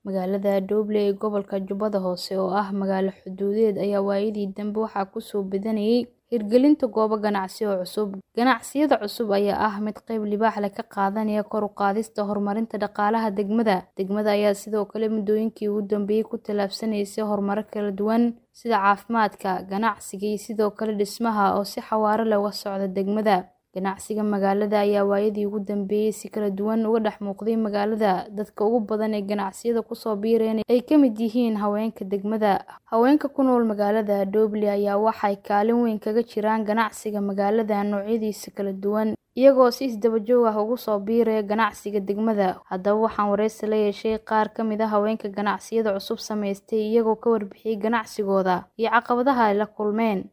Magaalada Doble ee gobolka Jubbada Hoose oo ah magaalo xuduudeed ayaa waayadii dambe waxaa ku soo badanayay hirgelinta goobo ganacsi oo cusub. Ganacsiyada cusub ayaa ah mid qayb libaax leh ka qaadanaya kor u qaadista horumarinta dhaqaalaha degmada. Degmada ayaa sidoo kale muddooyinkii ugu dambeeyay ku tallaabsanaysay horumaro kala duwan sida caafimaadka, ganacsiga iyo sidoo kale dhismaha oo si xawaare leh uga socda degmada. Ganacsiga magaalada ayaa waayadii ugu dambeeyay si kala duwan uga dhex muuqday magaalada. Dadka ugu badan ee ganacsiyada ku soo biireen ay ka mid yihiin haweenka degmada. Haweenka ku nool magaalada Doble ayaa waxay kaalin weyn kaga jiraan ganacsiga magaalada noocyadiisa kala duwan, iyagoo si isdaba joog ah ugu soo biiraya ganacsiga degmada. Haddaba waxaan wareysi la yeeshay qaar ka mid ah haweenka ganacsiyada cusub samaystay iyagoo ka warbixiyay ganacsigooda iyo caqabadaha ay la kulmeen.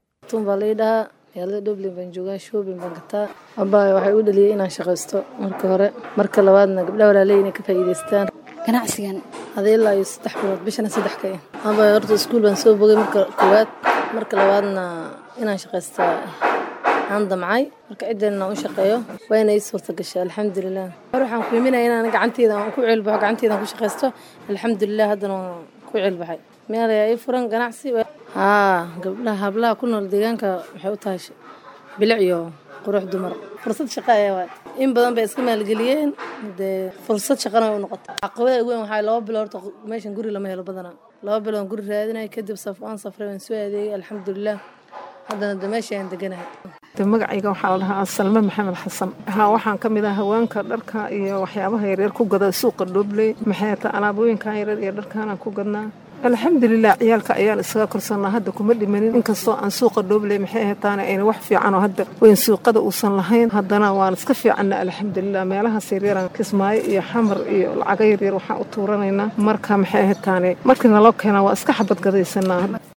magaalada Doble baan joogaa shopping baan gataa abbaaya waxay u dhaliyay inaan shaqaysto marka hore marka labaadna gabdhaha walaaley inay ka faa'iidaystaan ganacsigan hadii ilaa iyo saddex bilood bishana saddex ka ah abbaaya horta iskuul baan soo bogay marka koowaad marka labaadna inaan shaqaysta aan damcay marka ciddeenna aan u shaqeeyo waa inay ii suurta gashay alxamdulilah hore waxaan ku iminaya inaan gacanteeda aan ku ceelbaxo gacanteeda aan ku shaqaysto alxamdulilah haddana waan ku ceelbaxay meel ayaa ii furan ganacsi haa gabdhaha hablaha ku nool deegaanka waxay u tahay bilic iyo qurux dumar fursad shaqo ayaa waay in badan bay iska maalgeliyeen dee fursad shaqana way u noqotay caqabada ugu weyn waxaa laba bilood horta meeshan guri lama helo badanaa laba bilood guri raadinay kadib saf aan safray waan soo adeegay alxamdulilah haddana de meesha aan deganahay magacayga waxaa la dhahaa salme maxamed xasan haa waxaan ka mid ah haweenka dharka iyo waxyaabaha yaryar ku gada suuqa dhobley maxay ta alaabooyinkan yaryar iyo dharkaanaan ku gadnaa alxamdulilah ciyaalka ayaan isaga korsanaa hadda kuma dhimanin inkastoo aan suuqa dhobley maxay ahataana ayna wax fiican oo hadda weyn suuqada uusan lahayn haddana waan iska fiicanna alxamdulilah meelahaas yaryaraan kismaayo iyo xamar iyo lacago yaryar waxaan u tuuranaynaa marka maxay ahataane markii naloo keenaa waa iska xabad gadaysanaa